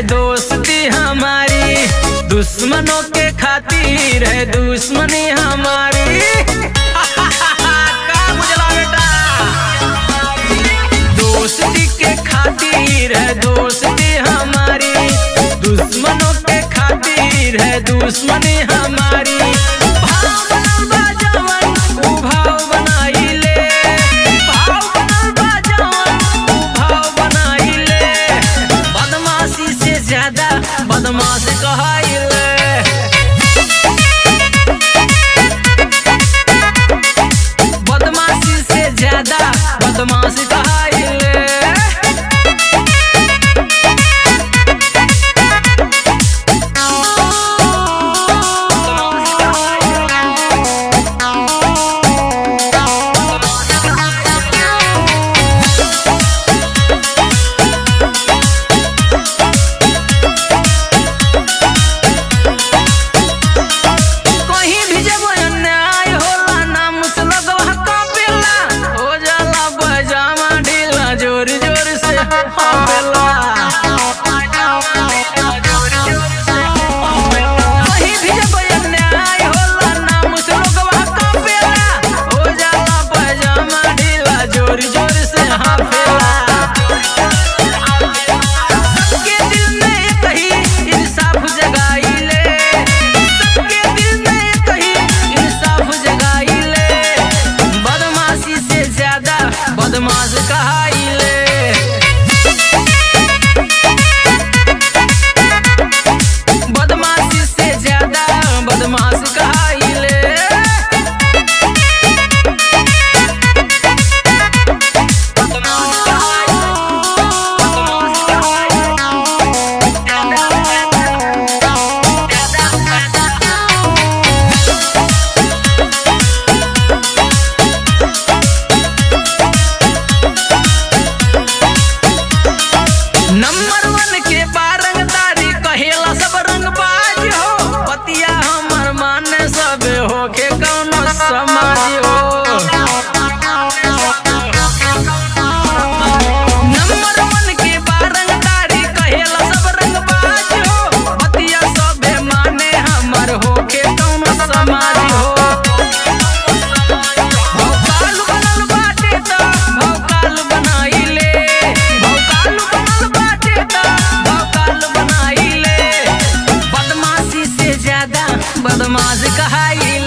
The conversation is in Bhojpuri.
दोस्ती हमारी दुश्मनों के खातिर है दुश्मनी हमारी का बुझला बेटा दोस्ती के खातिर है दोस्ती हमारी दुश्मनों के खातिर है दुश्मनी हमारी भाव बनल बा जवन, उ भाव बनाइले। भाव बनल बा जवन, उ भाव बनाइले। बदमाशी से ज्यादा बदमाश कहाइले बदमाशी से ज्यादा बदमाश कहाइले कहीं भी जब अन्याय होला नाम से लगवा कापेला हो जाला पजामा ढीला जोर जोर से हापेला कहीं भी जब अन्याय होला नाम से लगवा कापेला हो जाला पजामा ढीला जोर जोर से हापेला सबके दिल में एक ही इंसाफ जगाइले सबके दिल में एक ही इंसाफ जगाइले बदमाशी से ज्यादा बदमाश कहाइले बदमाशी से ज्यादा बदमाश कहाइले नंबर वन के बारंगदारी कहेला सब रंगबाज हो पतिया हमर माने सब होके कौनो समाज हो नंबर वन के बारंगदारी कहेला सब रंगबाज हो पतिया सबे माने हमर होके कौनो समाज हो भौकाल बनल बाटे त भौकाल बनाइले भौकाल बनल बाटे त भौकाल बनाइले बदमाशी से ज्यादा बदमाश कहाइले